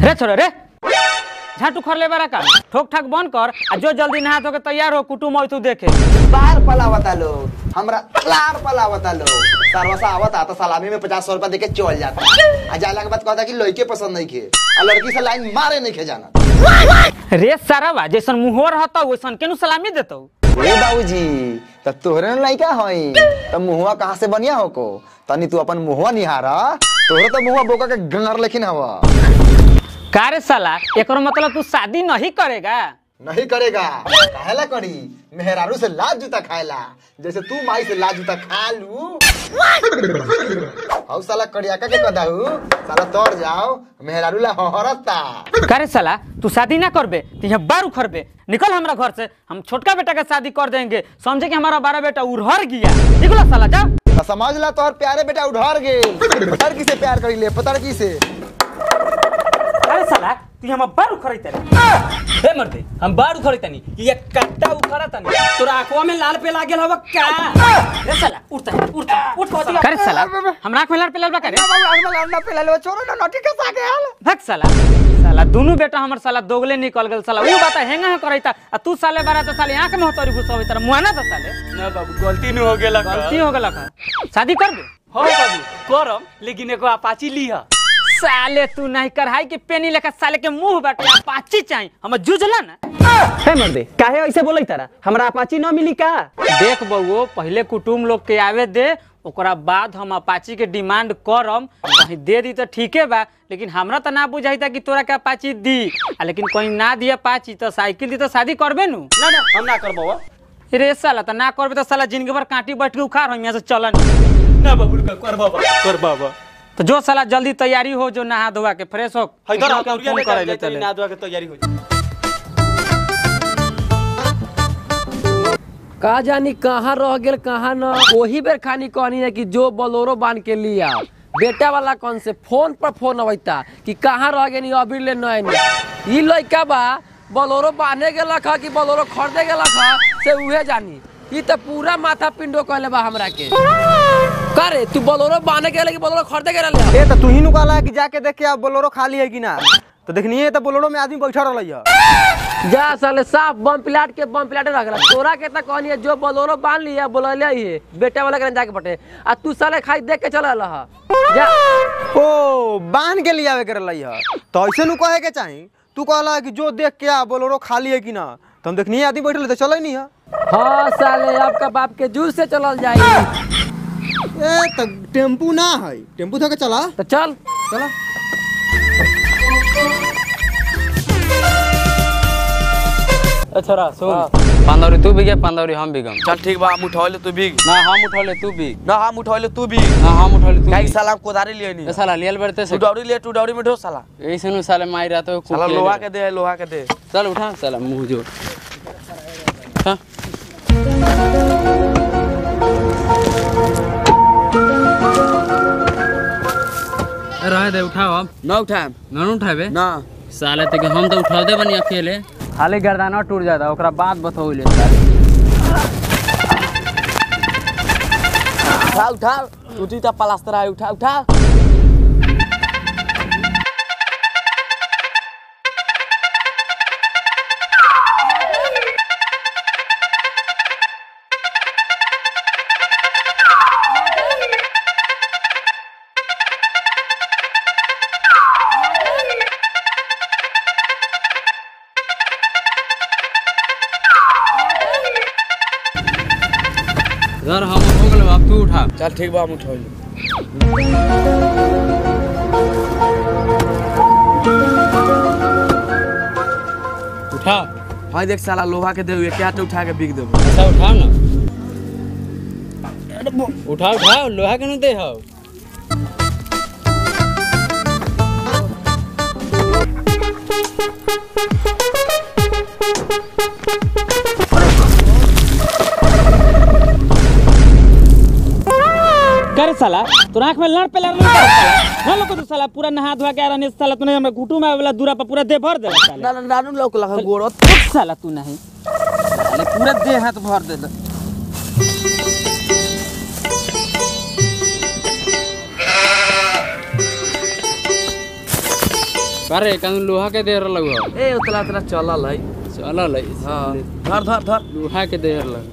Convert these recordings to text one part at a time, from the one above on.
रे छोरे रे झाटू खर ले बारा का ठोक ठाक बंद कर आ जो जल्दी नहा धो के तैयार हो कुटुम तू देखे बार पलावता लोग हमरा लार पलावता लोग सरवसा आवता तो सलामी में पचास सौ रुपया देके चल जाता आ जाला के बाद कहता कि लड़के पसंद नहीं खे आ लड़की से लाइन मारे नहीं खे जाना रे सारा बा जैसन मुंहो रहता वैसन केनु सलामी देतौ ए बाबूजी त तोहरे न लइका हई त मुहवा कहाँ से बनिया हो को तनी तू अपन मुहवा निहारा तोहरे तो मुहवा बोका के गंगर लेकिन हवा का रे साला एकरो मतलब तू शादी नहीं करेगा नहीं करेगा काहेला करी मेहरारू से लाज जूता खाएला जैसे तू माई से लाज जूता खा लू हौ साला कड़ियाका के कदाहू साला तोड़ जाओ मेहरारू ला हहरता का रे साला तू शादी ना करबे तो यहाँ बार उखड़बे निकल हमरा घर से हम छोटका बेटा का शादी कर देंगे समझे कि हमारा बड़ा बेटा उड़हर गया निकलो साला जा तो समझ ला तोहर प्यारे बेटा उधर गेल पतर की से प्यार करी ले पतर की से अरे साला तू हम बार उखड़ै तनी हे मर्दे हम बाड़ उखड़े तनी ये कट्टा उखड़ा तनी तोरा आंखवा में लाल पे लागल हवा का रे साला उठता है उठता उठ पहुंच करे साला हमरा आंख में लाल पेलल बा करे भग साला साला दोनों बेटा हमर साला दोगले निकल गेल साला ऊ बात हेंगा है करैता आ तू साले बारा तो साले आंख में होतरी घुसबै तर मुआना तो साले ना बाबू गलती न हो गेला गलती हो गेला का शादी करबे हो बाबू करम लेकिन एगो अपाची लीहा साले तू नहीं करहाई के पेनी लेकर साले के मुंह बाटे अपाची चाही हम जुझला ना हे मर्दे काहे ऐसे बोलै तारा हमरा अपाची न मिली का देख बउओ पहले कुटुम लोग के आवे दे ओकरा बाद हम अपाची के डिमांड करम कहीं दे दी तो ठीके बा लेकिन हमरा तो ना बुझाइता कि तोरा के अपाची दी आ लेकिन कहीं ना दिया अपाची तो साइकिल दी तो शादी करबे नु ना ना हम ना करबो रे साला तो ना करबे तो साला जिंदगी भर कांटी बैठ के उखाड़ हम यहाँ से चलन ना बाबू कर बाबा कर बाबा तो जो साला जल्दी तैयारी हो जो नहा धोआ के फ्रेश हो इधर फोन करे ले चले ना दुआ के तैयारी हो जाए का जानी कहाँ रह गेल कहाँ न वही बेर खानी कहनी है कि जो बोलोरो बांध के लिया बेटा वाला कौन से फोन पर फोन अबैता कि कहाँ रह गेनी अभी ले नहीं ई लइका बा बोलोरो बांधे गेलक ह कि बोलोरो खरीदे गेलक ह से उहे जानी ई तो पूरा माथा पिंडो कहले बा हमरा के का रे तू बोलोरो बांधे गेले कि बोलोरो खरीदे गेले ए तो तू ही नु कहला कि जाके देख के अब बोलोरो खाली है कि ना तो देखनी तो बोलोरो में आदमी बैठा रहल है जा साले साफ बम पिलाट के बम पिलाटे रख रहा तोरा के तक कहनी है जो बोलोरो बांध लिया बोलले ही बेटा वाला के जाके पटे आ तू साले खाई देख के चल रहा जा ओ बांध के लियावे के रहल है तो ऐसे नु कहे के चाही तू कहला कि जो देख के आ बोलोरो खाली है कि ना तो हम देखनी आदमी बैठल तो चले नहीं है हाँ साले आपका बाप के जूस से चलल जाई ए तो टेम्पू ना है टेम्पू धो के चला तो चल चला अच्छा सुन पंदौरी तू बिगे पंदौरी हम बिगम चल ठीक बा हम उठौले तू भी ना हम उठौले तू भी ना हम उठौले तू भी ना हम उठौले तू काहे भी कि साला हम कोदारी लिए नहीं ए साला लियल बरते तू से डौरी ले तू डौरी में ढो साला ऐसे नु साले मार रहा तो साला लोहा के दे लोहा के दे चल उठा साला मुंह जोड़ हाँ। रहे दे उठाओ अब ना उठाएम ना उठाबे ना साले ते के हम तो उठा दे बनी अकेले खाली गर्दाना टूट जाता ओकरा बाद बतौले साले उठा उठा टूटी ता प्लास्टर है उठा उठा यार हम हो गेल अब तू उठा चल ठीक बा हम उठौले उठा हां देख साला लोहा के दे क्या तो उठा के बिक देबो अच्छा उठाओ ना उठाओ उठाओ लोहा के न दे हो कर साला तोर आंख में लड़ पे लड़ लड़ साला ना लोग तो साला पूरा नहा धोआ के आ रहने साला तूने हमरा घुटू में वाला दूरा पर पूरा दे भर दे साला ना ना नानू लोक लगा गोड़ो उठ साला तू नहीं साले पूरा देह हाथ भर दे अरे कानून लोहा के दे रहल हो ए उतला उतला चलल है चलल है हाँ धर धर धर लोहा के दे रहल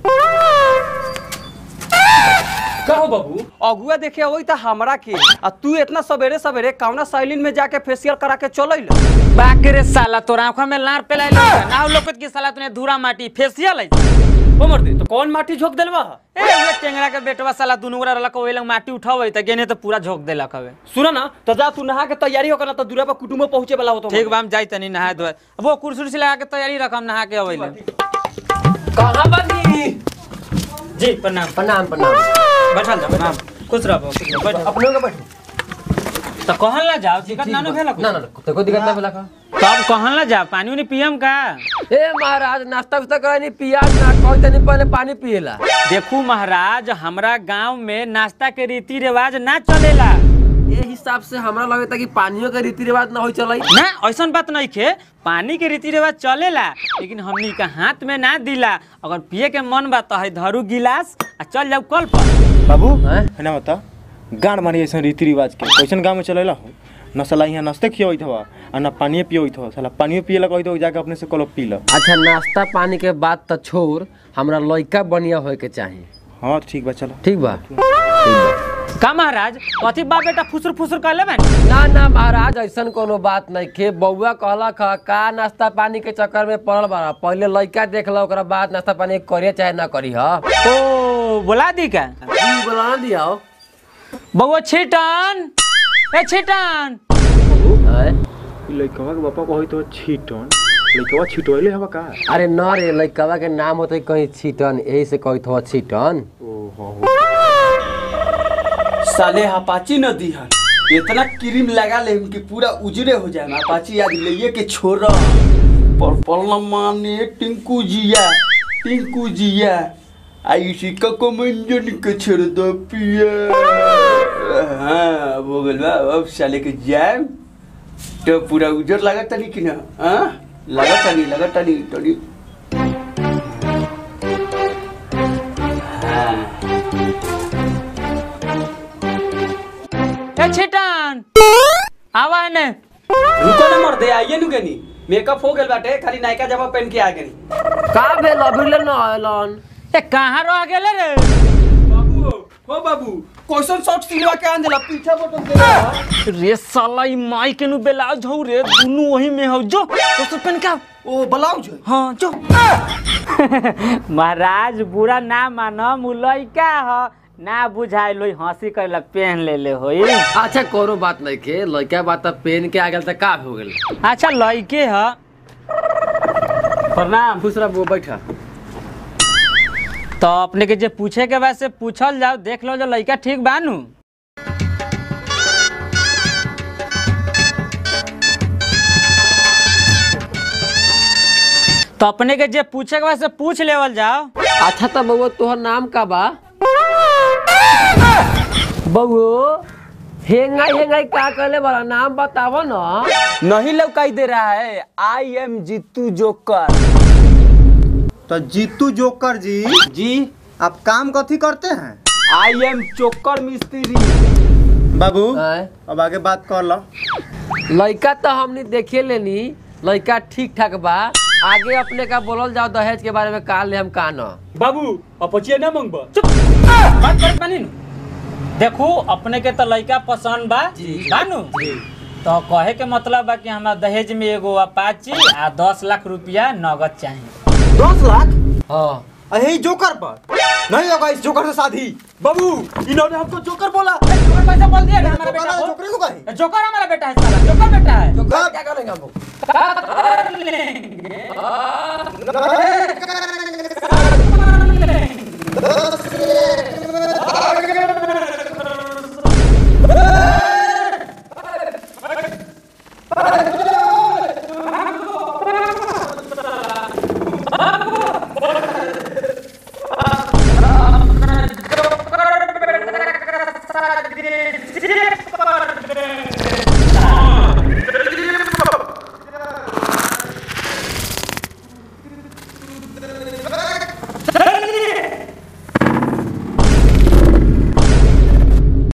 कहो बाबू अगुआ देखे अबई त हमरा के आ तू इतना सवेरे सवेरे कौना सैलिन में जाके फेशियल करा के चलैल बाक रे साला तोरा आंखों में लार पेलाई ना लोकत की साला तूने धूरा माटी फेसियल है हो मर दे तो कौन माटी झोंक देलवा ए उहे टेंगरा के बेटवा साला दुनु गोरा रहलक ओइ लंग माटी उठावे त गेने त पूरा झोक देलक हवे सुना ना तो जा तू नहा के तैयारी होकर ना तो दूरा पर कुटुंब पहुंचे वाला हो तो ठीक बा हम जाई तनी नहाए धोए अब वो कुर्सी उर्सी लगा के तैयारी रख हम नहा के अबैले कहाँ बनी जी प्रणाम प्रणाम प्रणाम बैठल जा प्रणाम खुश रहो खुश रहो बैठ अपनों के बैठो तो कहल ना जाओ दिक्कत ना भेला ना ना तो कोई दिक्कत ना भेला का तब कहल ना जा पानी उनी पियम का ए महाराज नाश्ता उस्ता करे नहीं पियाज ना कोई तनी पहले पानी पिएला देखू महाराज हमरा गांव में नाश्ता के रीति रिवाज ना चलेला ये हिसाब से हमरा लगे था कि पानियों के रीति रिवाज ना हो चलाई ना ऐसा बात नहीं खे पानी के रीति रिवाज चलेला लेकिन हमनी का हाथ में ना दिला अगर पिए के मन बा तो है धरू गिलास आ चल जाऊ कल पर बाबू हैं? है ना बता गाड़ मारी ऐसा रीति रिवाज के कैसन गाँव में चलेला हो न साला यहाँ नाश्ते खियोइत हवा आ न पानिए पियोइत हो साला पानियो पिए कहत हो जाके अपने से कलो पी ल अच्छा नाश्ता पानी के बाद तो छोड़ हमरा लइका बढ़िया होए के चाहिए हाँ ठीक बा चलो ठीक बा का महाराज कथी बा बेटा फुसुर फुसुर कर ले ना ना महाराज ऐसन कोनो बात नहीं के बउआ कहलक ह का नाश्ता पानी के चक्कर में पड़ल बा पहले लइका देख लो ओकरा बाद नाश्ता पानी करिए चाहे ना करी ह ओ बोला दी का जी बोला दिया बउआ छिटन ए छिटन लइकवा के बापा कहत हो छीटन लइकवा छिटोइले हवा का अरे न रे लइकवा के नाम होते कहीं छीटन यही से कहत हो छीटन साले अपाची न दी है इतना क्रीम लगा ले कि पूरा उजरे हो जाए अपाची आज ले के छोरा पर्पल न माने टिंकू जिया टिंकू जिया आई सिक्का को मंजन के छोड़ दो पिया हाँ वो गल बा अब साले के जाए तो पूरा उजर लगा तनी कि ना हाँ लगा तनी लगा तनी तनी हाँ ए छिटन आवा ने रुको ना मर दे आइए नु गनी मेकअप हो गेल बाटे खाली नायका जमा पहन के आ गनी का भेल अभी ले न आयलन ए कहाँ रह गेले रे बाबू हो बाबू क्वेश्चन शॉर्ट सिलवा के आन देला पीछा बटन दे रे साला ई माई के नु बेलाज हौ रे दुनु वही में हौ जो तो सब पेन का ओ ब्लाउज है हाँ जो महाराज बुरा ना मानम उ लइका ह ना बुझाइल होई हंसी करला पेन ले ले होई अच्छा कोनो बात नहीं के लइका बात पेन के आ गेल त का हो गेल अच्छा लइके ह प्रणाम खुश रह वो बैठा तो अपने के जे पूछे के बाद से पूछल जाओ देख लो जो लइका ठीक बानू तो अपने के जे पूछे के बाद से पूछ लेवल जाओ अच्छा तो बउआ तोहर नाम का बा बउओ हेंगा हेंगा का कहले बड़ा नाम बतावो ना नहीं लौकाई दे रहा है आई एम जीतू जोकर तो जीतू जोकर जी जी आप काम कथी करते हैं आई एम चोकर मिस्त्री बाबू आय? अब आगे बात कर लो लइका तो हमने देखे लेनी लइका ठीक ठाक बा आगे अपने का बोलल जाओ दहेज के बारे में का ले हम का न बाबू अपचिया ना मंगबा चुप बात करत बानी नु देखू अपने के तो लइका पसंद बा बानू तो कहे के मतलब बा कि हमरा दहेज में एगो अपाची आ दस लाख रुपया नगद चाहिए दस लाख हाँ अरे जोकर पर नहीं होगा इस जोकर से शादी बाबू इन्होंने हमको जोकर बोला जोकर पैसा बोल दिया ना हमारा बेटा को जोकरे को कहे जोकर हमारा बेटा है साला जोकर बेटा है क्या करेंगे हम लोग?